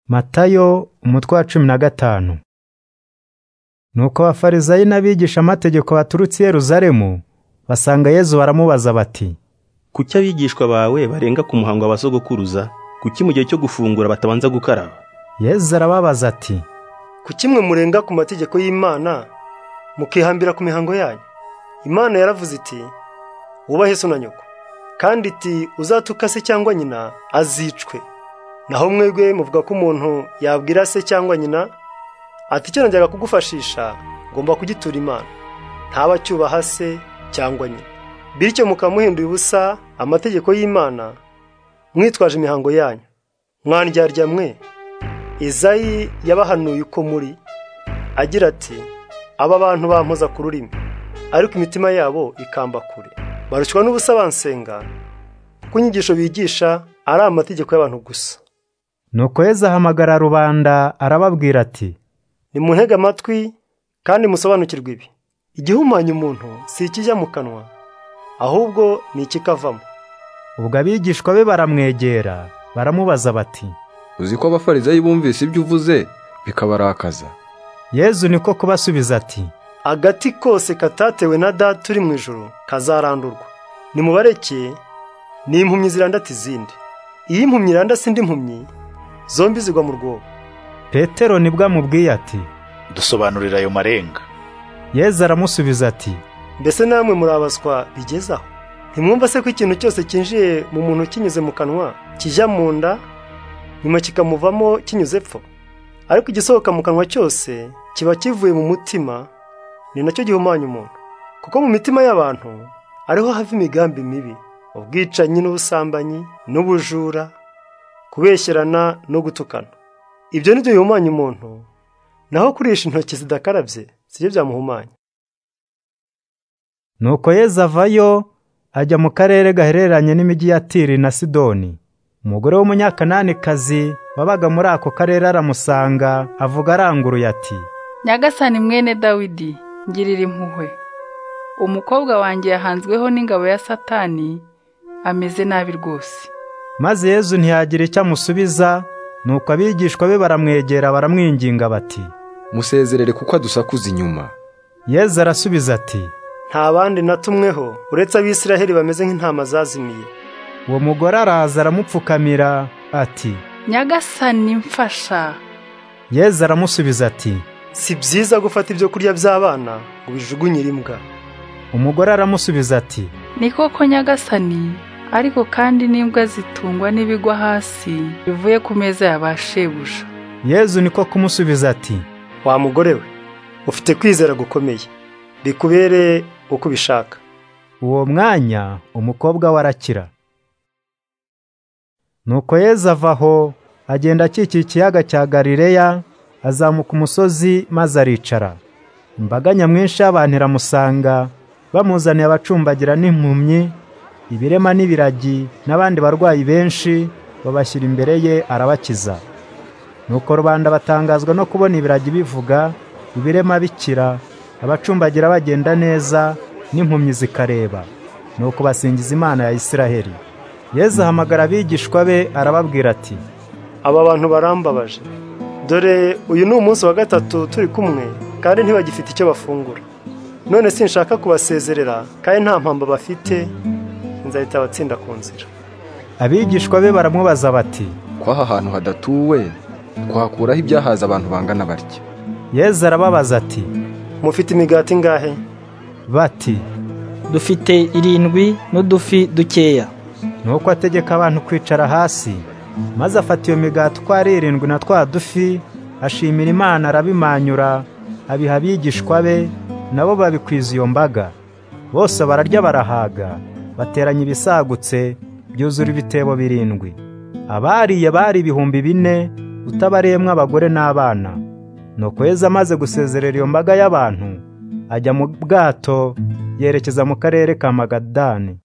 Matayo umutwe wa cumi na gatanu Nuko abafarisayi n'abigishamategeko baturutse i Yerusalemu basanga Yesu baramubaza bati Kuki abigishwa bawe barenga ku muhango wa basogokuruza kuki mu gihe cyo gufungura batabanza gukaraba Yesu arababaza ati kuki mwe murenga ku mategeko y'Imana mukihambira ku mihango yanyu Imana yaravuze iti wubahe so na nyoko kandi iti uzatuka se cyangwa nyina azicwe naho mwebwe muvuga ko umuntu yabwira se cyangwa nyina ati icyo najyaga kugufashisha ngomba kugitura imana ntaba acyubaha se cyangwa nyina bityo mukamuhinduye ubusa amategeko y'imana mwitwaje imihango yanyu mwandyarya mwe izayi yabahanuye uko muri agira ati aba bantu bampoza ku rurimi ariko imitima yabo ikamba kure barushywa n'ubusa bansenga ko inyigisho bigisha ari amategeko y'abantu gusa Nuko Yesu ahamagara rubanda arababwira ati nimuntege amatwi kandi musobanukirwe ibi igihumanya umuntu si ikijya mu kanwa ahubwo ni ikikavamo ubwo abigishwa be baramwegera baramubaza bati uzi ko abafarizayi bumvise ibyo uvuze bikabarakaza Yesu niko kubasubiza ati agati kose katatewe na data uri mu ijoro kazarandurwa nimubareke ni impumyi zirandata izindi iyo impumyi irandase indi mpumyi zombi zigwa mu rwobo Petero nibwo amubwiye ati dusobanurira ayo marenga Yesu aramusubiza ati mbese namwe murabazwa bigeze aho ntimwumva se ko ikintu cyose cyinjiye mu muntu kinyuze mu kanwa kijya mu nda nyuma kikamuvamo kinyuze epfo ariko igisohoka mu kanwa cyose kiba kivuye mu mutima ni nacyo gihumanya umuntu kuko mu mitima y'abantu ariho hava imigambi mibi ubwicanyi n'ubusambanyi n'ubujura kubeshyerana no gutukana ibyo ni byo bihumanya umuntu naho kurisha intoki zidakarabye si byo byamuhumanya Nuko Yesu avayo ajya mu karere gahereranye n'imijyi ya Tiri na Sidoni umugore w'umunyakananikazi wabaga muri ako karere aramusanga avuga aranguruye ati nyagasani mwene dawidi ngirira impuhwe umukobwa wanjye yahanzweho n'ingabo ya satani ameze nabi rwose maze Yesu ntiyagira icyo amusubiza nuko abigishwa be baramwegera baramwinginga bati musezerere kuko adusakuza inyuma Yesu arasubiza ati nta bandi na tumweho uretse abisiraheli bameze nk'intama zazimiye uwo mugore araza aramupfukamira ati nyagasani mfasha Yesu aramusubiza ati si byiza gufata ibyo kurya by'abana ngo ubijugunyire imbwa umugore aramusubiza ati ni koko nyagasani ariko kandi n'imbwa zitungwa n'ibigwa hasi bivuye ku meza ya ba shebuja Yesu niko kumusubiza ati wa mugore we ufite kwizera gukomeye bikubere uko ubishaka uwo mwanya umukobwa we arakira nuko Yesu ava aho agenda akikiye ikiyaga cya galileya azamuka umusozi maze aricara imbaga nyamwinshi y'abantu iramusanga bamuzaniye abacumbagira n'impumyi ibirema n'ibiragi n'abandi barwayi benshi babashyira imbere ye arabakiza nuko rubanda batangazwa no kubona ibiragi bivuga ibirema bikira abacumbagira bagenda neza n'impumyi zikareba nuko basingiza imana ya Isiraheli Yesu ahamagara abigishwa be arababwira ati aba bantu barambabaje dore uyu ni umunsi wa gatatu turi kumwe kandi ntibagifite icyo bafungura none sinshaka kubasezerera kandi nta mpamvu bafite nzahita abatsinda ku nzira abigishwa be baramubaza bati kwaha ahantu hadatuwe twahakuraho ibyahaza abantu bangana batya Yesu arababaza ati mufite imigati ingahe bati dufite irindwi n'udufi dukeya nuko ategeka abantu kwicara hasi maze afata iyo migati uko ari irindwi na twa dufi ashimira imana arabimanyura abiha abigishwa be nabo babikwiza iyo mbaga bose bararya barahaga bateranya ibisagutse byuzura ibitebo birindwi abariye bari ibihumbi bine utabariyemo abagore n'abana nuko Yesu amaze gusezerera iyo mbaga y'abantu ajya mu bwato yerekeza mu karere ka magadani